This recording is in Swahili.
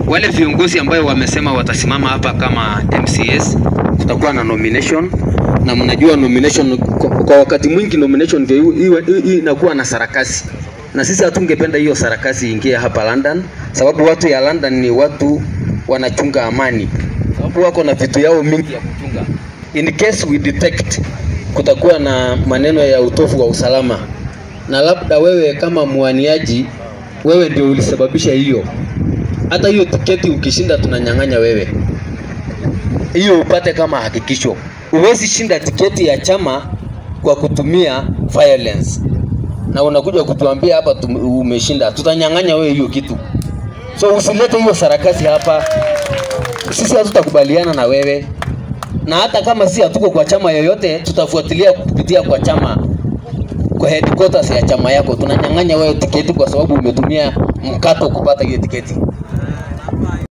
wale viongozi ambayo wamesema watasimama hapa kama MCS, tutakuwa na nomination na mnajua nomination kwa, kwa wakati mwingi nomination ndio iwe- i- i- inakuwa na sarakasi, na sisi hatungependa hiyo sarakasi ingie hapa London, sababu watu ya London ni watu wanachunga amani, sababu wako na vitu yao mingi ya kuchunga. In case we detect kutakuwa na maneno ya utofu wa usalama, na labda wewe kama mwaniaji, wewe ndio ulisababisha hiyo, hata hiyo tiketi ukishinda, tunanyang'anya wewe hiyo upate kama hakikisho. Huwezi shinda tiketi ya chama kwa kutumia violence, na unakuja kutuambia hapa tum- umeshinda, tutanyang'anya wewe hiyo kitu. So usilete hiyo sarakasi hapa, sisi hatutakubaliana na wewe, na hata kama si hatuko kwa chama yoyote, tutafuatilia kupitia kwa chama kwa headquarters ya chama yako. Tunanyang'anya wewe tiketi kwa sababu umetumia mkato kupata hiyo tiketi.